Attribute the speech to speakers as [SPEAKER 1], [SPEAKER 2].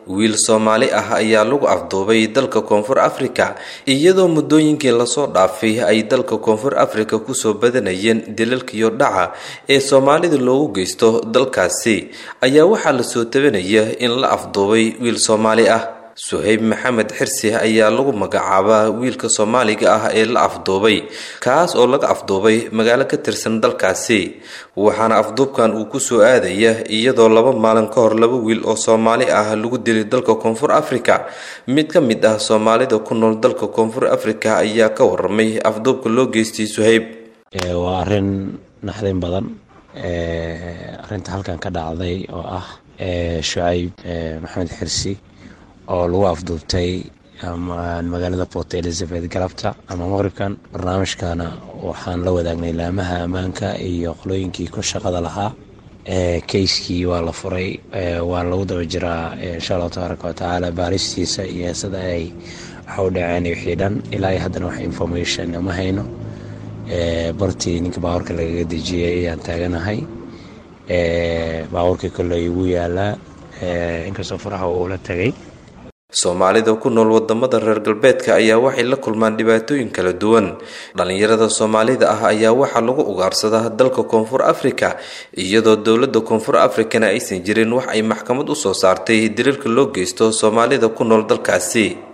[SPEAKER 1] wiil soomaali ah ayaa lagu afduubay dalka koonfur afrika iyadoo muddooyinkii lasoo dhaafay ay dalka koonfur afrika kusoo badanayeen dilalkiyo dhaca ee soomaalida loogu geysto dalkaasi ayaa waxaa lasoo tabanaya in la afduubay wiil soomaali ah suhayb maxamed xirsi ayaa lagu magacaabaa wiilka soomaaliga ah ee la afduubay kaas oo laga afduubay magaalo ka tirsan dalkaasi waxaana afduubkan uu kusoo aadaya iyadoo laba maalin ka hor laba wiil oo soomaali ah lagu dilay dalka koonfur afrika mid ka mid ah soomaalida ku nool dalka koonfur afrika ayaa ka waramay afduubka loo geystay suhayb
[SPEAKER 2] waa arin naxdin badan arinta halkan ka dhacday oo ah shucayb maxamed xirsi oo lagu afduubtay magaalada port elizabeth galabta ama maqribkan barnaamijkana waxaan la wadaagnay laamaha ammaanka iyo qolooyinkii ku shaqada lahaa keyskii waa la furay waa lagu daba jiraa insha allahu tabaaraka watacaala baaristiisa iyo sida ay waxa u dhaceen wixii dhan ilaa iyo haddana wax information ma hayno bartii ninka baabuurka lagaga dejiyay ayaan taaganahay baabuurkii kolley igu yaalaa inkastoo faraha uula tagay
[SPEAKER 1] soomaalida ku nool wadamada reer galbeedka ayaa waxay la kulmaan dhibaatooyin kala duwan dhalinyarada soomaalida ah ayaa waxaa lagu ugaarsadaa dalka koonfur afrika iyadoo dowlada koonfur afrikana aysan jirin wax ay maxkamad usoo saartay diriirka loo geysto soomaalida ku nool dalkaasi